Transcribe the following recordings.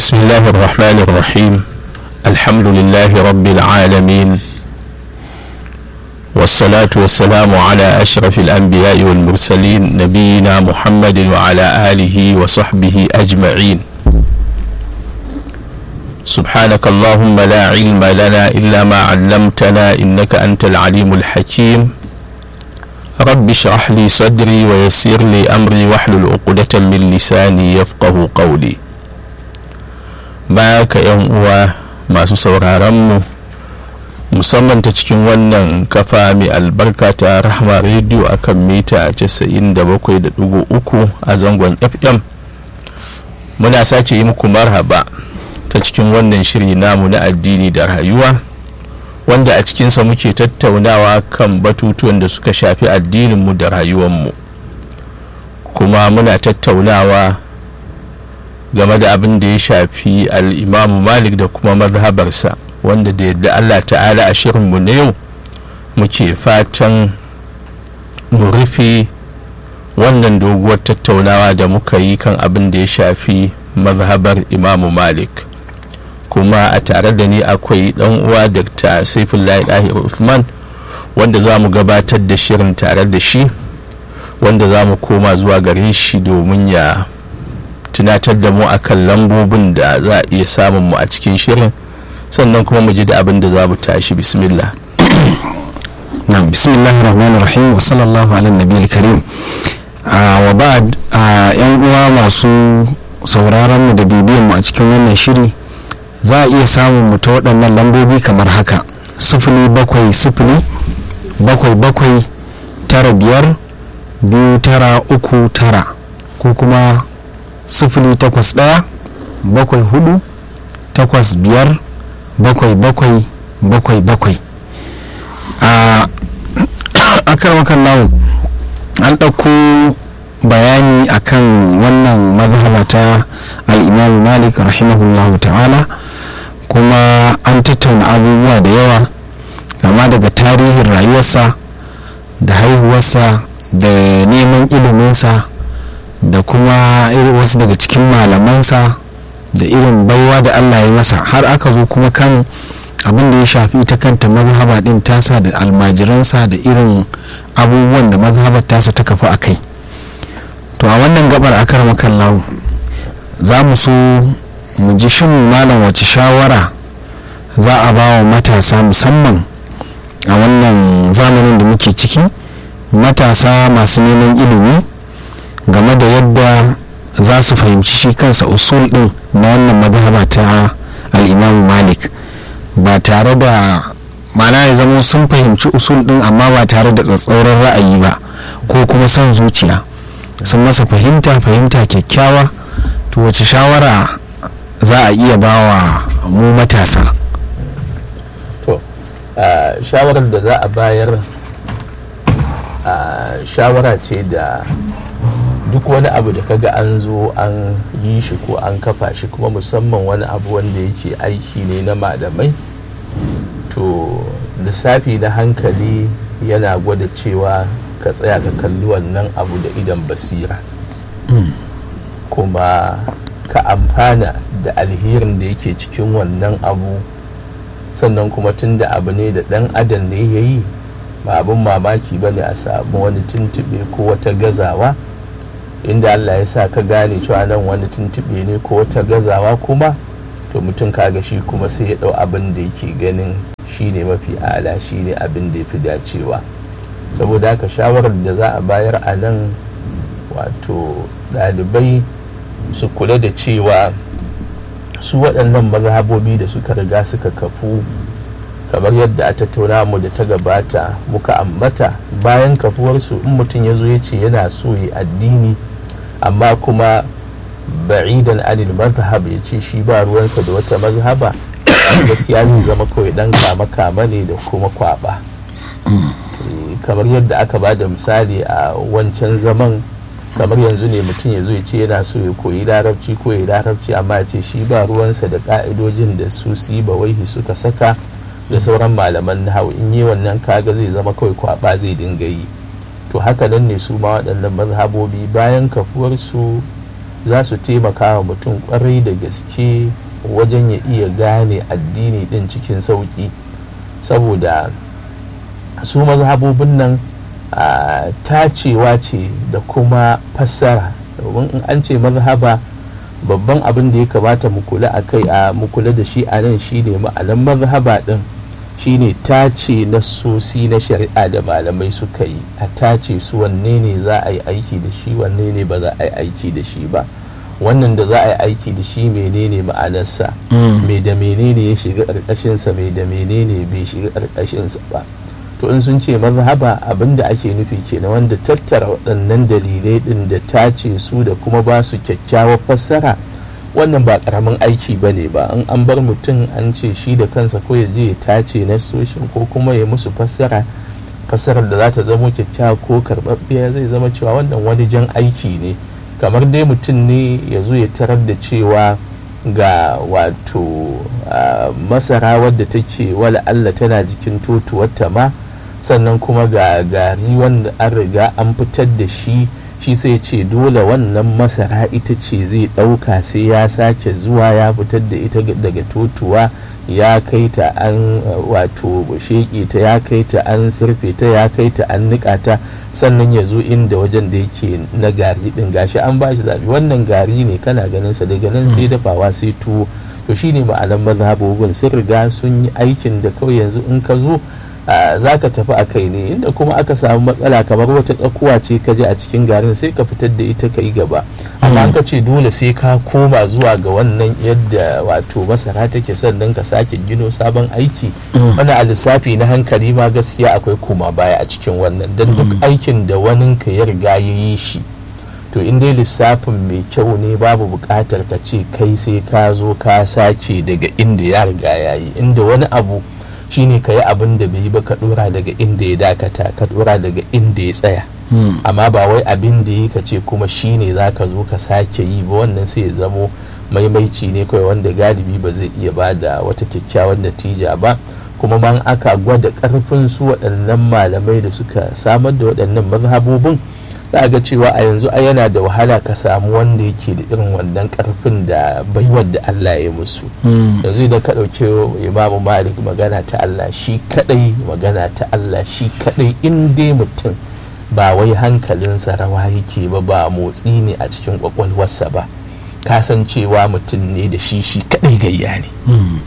بسم الله الرحمن الرحيم الحمد لله رب العالمين والصلاة والسلام على أشرف الأنبياء والمرسلين نبينا محمد وعلى آله وصحبه أجمعين سبحانك اللهم لا علم لنا إلا ما علمتنا إنك أنت العليم الحكيم رب اشرح لي صدري ويسر لي أمري واحلل عقدة من لساني يفقه قولي baya ka yan uwa masu sauraronmu musamman ta cikin wannan kafa mai albarka ta rahama rediyo akan mita 97.3 a zangon fm muna sake yi muku marhaba ta cikin wannan shiri namu na addini da rayuwa wanda a cikinsa muke tattaunawa kan batutuwan da suka shafi addininmu da rayuwanmu kuma muna tattaunawa game da abin da ya shafi al'imamu malik da kuma mazhabarsa wanda da yadda allah ta'ala a shirinmu na yau muke fatan mu rufe wannan doguwar tattaunawa da muka yi kan abin da ya shafi mazhabar imamu malik kuma a tare da ni akwai dan uwa dr saifullahi dahir usman wanda za mu gabatar da shirin tare da shi wanda za mu koma zuwa gare shi domin ya tunatar da mu akan lambobin da za a iya samun mu a cikin shirin sannan kuma mu ji da abin da za mu tashi bismillah na bismillahir rahmanir rahim wa sallallahu ala nabiyil karim wa ba'd yan uwa masu sauraron mu da bibiyan mu a cikin wannan shiri za a iya samun mu ta waɗannan lambobi kamar haka sifili bakwai sifili bakwai bakwai tara biyar biyu tara uku tara ko kuma sifili takwas ɗaya bakwai hudu takwas biyar bakwai bakwai bakwai bakwai a akarwakan namu an ɗauko bayani akan wannan mazhaba ta al'imamu malik rahimahullahu ta'ala kuma an tattauna abubuwa da yawa kama daga tarihin rayuwarsa da haihuwarsa da neman iliminsa da kuma wasu daga cikin malamansa da irin baiwa da allah ya masa har aka zo kuma kan abin da ya shafi ita kanta mazhaba din tasa da almajiransa da irin abubuwan da mazhabar tasa ta kafa a kai to a wannan gabar akar makallahu za mu so mu ji shin malam wace shawara za a ba wa matasa musamman a wannan zamanin da muke ciki matasa masu neman ilimi game da yadda za su fahimci shi kansa usul din na wannan madhaba ta al'imamu malik ba tare da mana ya zama sun fahimci usul din amma ba tare da tsatsauran ra'ayi ba ko kuma son zuciya sun masa fahimta fahimta kyakkyawa to wace shawara za a iya ba wa mu matasa to shawarar da za a bayar shawara ce da duk wani abu da kaga an zo an yi shi ko an kafa shi kuma musamman wani abu wanda yake aiki ne na malamai to lissafi na hankali yana gwada cewa ka tsaya ka kalli wannan abu da idan basira kuma ka amfana da alherin da yake cikin wannan abu sannan kuma tun da abu ne da dan adam ne ya yi ba abin mamaki ba ne a samu wani tuntube ko wata gazawa inda allah ya sa ka gane cewa nan wani tuntube ne ko wata gazawa kuma to mutum kaga shi kuma sai ya dau abin da yake ganin shi ne mafi ala shi ne abin da ya fi dacewa saboda haka shawarar da za a bayar a nan wato ɗalibai su kula da cewa su waɗannan mazhabobi da suka riga suka kafu kamar yadda a tattauna mu da ta gabata muka ambata bayan kafuwarsu in mutum ya zo ya ce yana so ya addini amma kuma ba'idan anil mazhab ya ce shi ba ruwansa da wata mazhaba gaskiya zai zama kawai dan kama kama ne da kuma kwaba kamar yadda aka ba da misali a wancan zaman kamar yanzu ne mutum ya zo ya ce yana so ya koyi larabci ko ya larabci amma ya ce shi ba ruwansa da ka'idojin da su su yi bawaihi suka saka da sauran malaman nahawu in yi wannan kaga zai zama kawai kwaba zai dinga yi to haka nan ne su ma waɗannan mazhabobi bayan kafuwarsu za su taimaka wa mutum kwarai da gaske wajen ya iya gane addini din cikin sauƙi saboda su mazhabobin nan a tacewa ce da kuma fassara domin in an ce mazhaba babban abin da ya kamata mu kula a kai a mu kula da shi a nan shine ma'anan mazhaba din shine tace nassosi na shari'a da malamai suka yi a tace su wanne ne za a yi aiki da shi wanne ne ba za a yi aiki da shi ba wannan da za a yi aiki da shi menene ma'anarsa me da menene ya shiga ƙarƙashinsa me da menene bai shiga ƙarƙashinsa ba to in sun ce mazhaba abin da ake nufi kenan wanda tattara waɗannan dalilai ɗin da tace su da kuma ba su kyakkyawar fassara wannan ba ƙaramin aiki ba ne ba in an bar mutum an ce shi da kansa ko ya je ya tace na soshin ko kuma ya musu fassara fassarar da za ta zamo kyakkyawa ko karɓaɓɓiya zai zama cewa wannan wani jan aiki ne kamar dai mutum ne ya zo ya tarar da cewa ga wato masara wadda take wala Allah tana jikin totuwarta ma sannan kuma ga gari wanda an riga an fitar da shi shi sai ce dole wannan masara ita ce zai ɗauka sai ya sake zuwa ya fitar da ita daga totuwa ya kai ta an wato sheƙe ta ya kai ta an surfe ta ya kai ta an niƙa ta sannan ya zo inda wajen da yake na gari ɗin gashi an ba shi zaɓi wannan gari ne kana ganin sa daga nan sai dafawa sai tuwo to shine ma'anar mazhabobin sun riga sun yi aikin da kawai yanzu in ka zo za ka tafi a kai ne inda kuma aka samu matsala kamar wata tsakuwa ce ka je a cikin garin sai ka fitar da ita ka yi gaba amma ka ce dole sai ka koma zuwa ga wannan yadda wato masara take sannan ka sake gino sabon aiki wani a lissafi na hankali ma gaskiya akwai koma baya a cikin wannan don duk aikin da wani ka ya riga ya yi shi to in dai lissafin mai kyau ne babu buƙatar ka ce kai sai ka zo ka sake daga inda ya riga ya yi inda wani abu shine ka yi abin da bai yi ba ka dora daga inda ya dakata ka dora daga inda ya tsaya amma ba wai abin da yi ka ce kuma shine za ka zo ka sake yi ba wannan sai ya zamo maimaici ne kawai wanda galibi ba zai iya ba da wata kyakkyawan natija ba kuma man aka gwada karfin su waɗannan malamai da suka samar da waɗannan mazhabobin za ga cewa a yanzu a yana da wahala ka samu wanda yake da irin wannan karfin da baiwar da Allah ya musu yanzu idan ka ɗauke imamu malik magana ta Allah shi kadai magana ta Allah shi kadai in dai mutum ba wai hankalinsa rawa yake ba ba motsi ne a cikin kwakwalwarsa ba kasancewa mutum ne da shi shi kadai gayya ne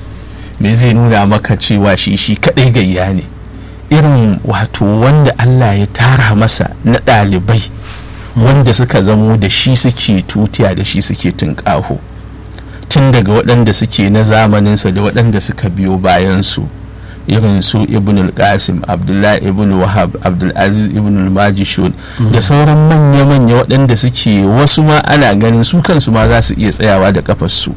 me zai nuna maka cewa shi shi kadai gayya ne irin wato wanda Allah ya tara masa na ɗalibai wanda suka zamo da shi suke tutiya da shi suke tunƙaho tun daga waɗanda suke na zamaninsa da waɗanda suka biyo bayansu irin su ibn al-qasim abdullahi ibn wahab abdulaziz ibn al-majishun da sauran manya-manya waɗanda suke wasu ma ana ganin su kansu ma za su iya tsayawa da kafarsu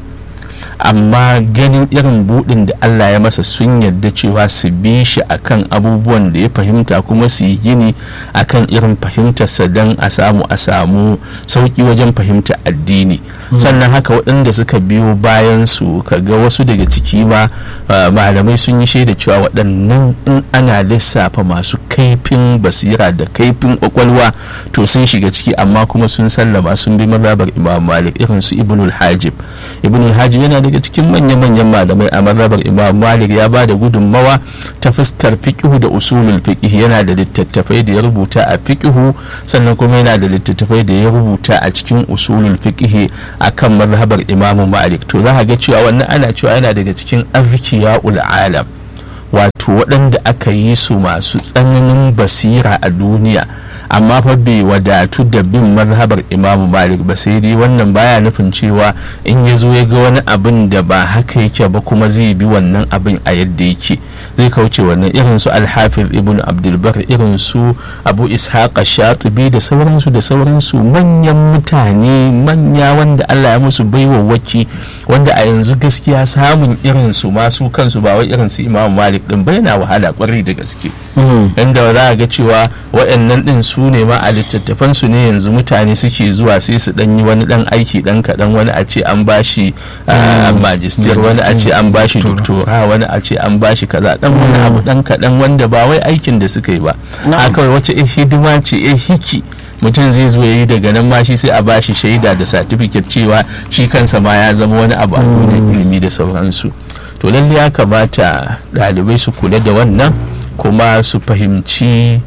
amma ganin irin buɗin da Allah ya masa sun yarda cewa su bi shi akan abubuwan da ya fahimta kuma su yi gini akan irin fahimtarsa don a samu a samu sauƙi wajen fahimta addini sannan haka waɗanda suka biyo bayan su kaga wasu daga ciki ma malamai sun yi shaida cewa waɗannan in ana lissafa masu kaifin basira da kaifin ƙwaƙwalwa to sun shiga ciki amma kuma sun sallama sun bi mazhabar imam malik irin su ibnul hajib ibnul hajib yana daga cikin manya-manyan malamai a mazhabar imam malik ya ba da gudunmawa ta fuskar fiqhu da usulul fiqh yana da littattafai da ya rubuta a fiqhu sannan kuma yana da littattafai da ya rubuta a cikin usulul fiqh akan mazhabar imam malik to za ga cewa wannan ana cewa yana daga cikin azkiyaul alam wato waɗanda aka yi su masu tsananin basira a duniya amma fa bai wadatu da bin mazhabar imamu malik ba sai dai wannan baya nufin cewa in ya zo ya ga wani abin da ba haka yake ba kuma zai bi wannan abin a yadda yake zai kauce wannan irin su alhafiz ibn abdulbar irin su abu ishaq shatibi da sauransu da sauransu manyan mutane manya wanda allah ya musu baiwawaki wanda a yanzu gaskiya samun irin su masu kansu ba wai irin su imamu malik din ba yana wahala kwarai da gaske inda za a ga cewa waɗannan din su ne ma a littattafan su ne yanzu mutane suke zuwa sai su dan yi wani dan aiki dan kaɗan wani a ce an bashi majistir wani a ce an bashi doktora wani a ce an bashi kaza dan wani abu dan kaɗan wanda ba wai aikin da suka yi ba a kawai wace hidima ce eh hiki mutum zai zo ya yi daga nan ma shi sai a bashi shaida da satifiket cewa shi kansa ma ya zama wani abu a duniyar ilimi da sauransu to lalle ya kamata ɗalibai su kula da wannan kuma su fahimci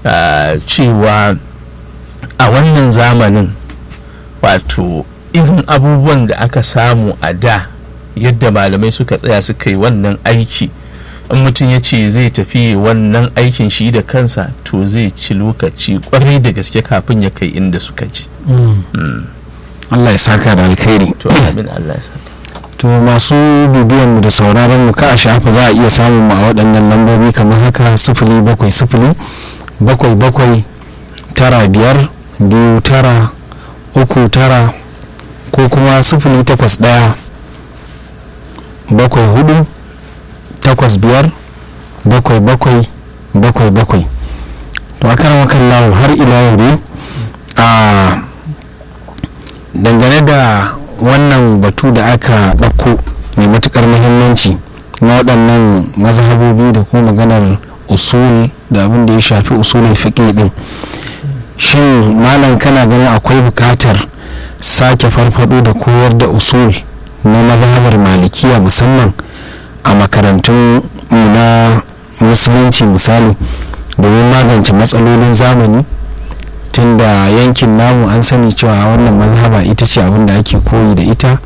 cewa a wannan zamanin wato irin abubuwan da aka samu a da yadda malamai suka tsaya suka yi wannan aiki in mutum ya ce zai tafi wannan aikin shi da kansa to zai ci lokaci kwarai da gaske kafin ya kai inda suka ji Allah ya saka da alkhairi to amin Allah ya saka to masu bibiyan mu da sauraron mu ka a shafa za a iya samun mu a waɗannan lambobi kamar haka sifili bakwai sifili bakwai bakwai tara biyar biyu tara uku tara ko kuma sifili takwas ɗaya bakwai hudu takwas biyar bakwai bakwai bakwai bakwai to a kan wakan lawo har ila yau dai a dangane da wannan batu da aka ɗauko mai matukar muhimmanci na waɗannan mazhabobi da kuma maganar usul da abin da ya shafi usulul fiqh din shin malam kana ganin akwai buƙatar sake farfado da koyar da usul na mazhabar malikiya musamman a makarantun na musulunci misali domin magance matsalolin zamani tunda yankin namu an sani cewa wannan mazhaba ita ce abin da ake koyi da ita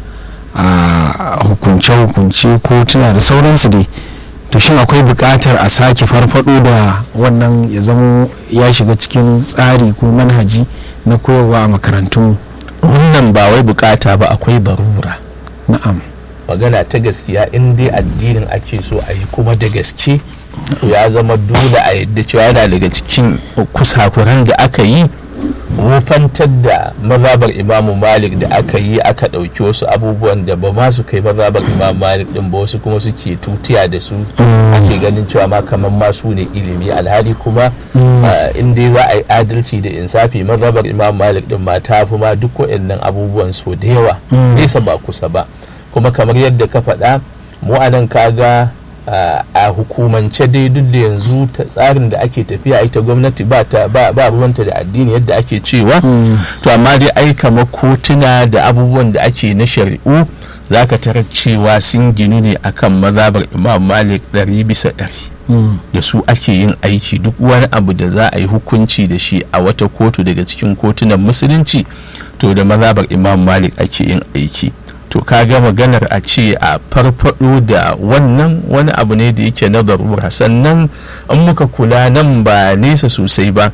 a hukunce-hukunce ko tuna da sauransu dai to shin akwai buƙatar a sake farfado da wannan ya zama ya shiga cikin tsari ko manhaji na koyarwa a makarantun wannan ba wai bukata ba akwai barura na'am magana ta gaskiya in dai addinin ake so a yi kuma da gaske to ya zama dole a yadda cewa yana daga cikin kusakuran da aka yi wufantar da mazabar imamu malik da aka yi aka ɗauki wasu abubuwan da ba ma su kai mazabar imamu malik din ba wasu kuma suke tutiya da su ake ganin cewa ma kamar ma su ne ilimi alhali kuma in dai za a yi adalci da insafi mazabar imamu malik din ma ta fi ma duk waɗannan abubuwan so da yawa nesa ba kusa ba kuma kamar yadda ka faɗa mu a nan kaga a hukumance dai duk da yanzu ta tsarin da ake tafiya ita gwamnati ba ta ba ruwanta da addini yadda ake cewa to amma dai ai kamar kotuna da abubuwan da ake na shari'u za ka tarar cewa sun ginu ne akan mazabar imam malik ɗari bisa ɗari da su ake yin aiki duk wani abu da za a yi hukunci da shi a wata kotu daga cikin kotunan musulunci to da mazabar imam malik ake yin aiki to kaga maganar a ce a farfado da wannan wani abu ne da yake na darura sannan in muka kula nan ba nesa sosai ba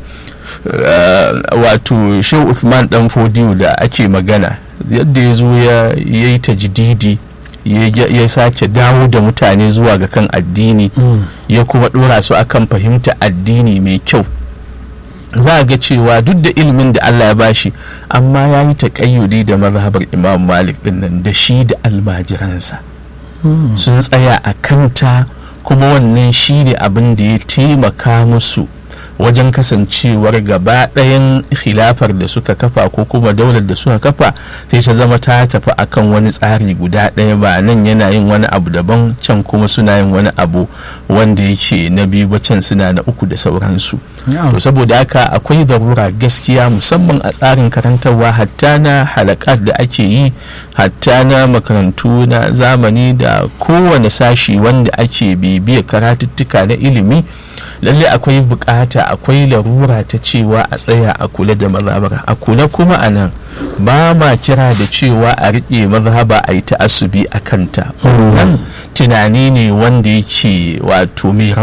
wato shehu Uthman dan fodiyo da ake magana yadda ya zo ya yi tajdidi ya sake dawo da mutane zuwa ga kan addini ya kuma dora su akan fahimta addini mai kyau za a ga cewa duk da ilimin da Allah ya bashi amma ya yi taƙayyudi da mazhabar imam malik din nan da shi da almajiransa sun tsaya a kanta kuma wannan shi ne abin da ya taimaka musu wajen kasancewar gaba ɗayan khilafar da suka kafa ko kuma daular da suka kafa sai ta zama ta tafi akan wani tsari guda ɗaya ba nan yana yin wani abu daban can kuma suna yin wani abu wanda yake na biyu ba can suna na uku da sauransu to saboda haka akwai zarura gaskiya musamman a tsarin karantarwa hatta na halakat da ake yi hatta na makarantu na zamani da kowane sashi wanda ake bibiya karatuttuka na ilimi lalle akwai bukata akwai larura ta cewa a tsaya a kula da mazhabar a kula kuma a nan ba ma kira da cewa a riƙe mazhaba a yi ta asubi a kanta wannan tunani ne wanda yake wato mai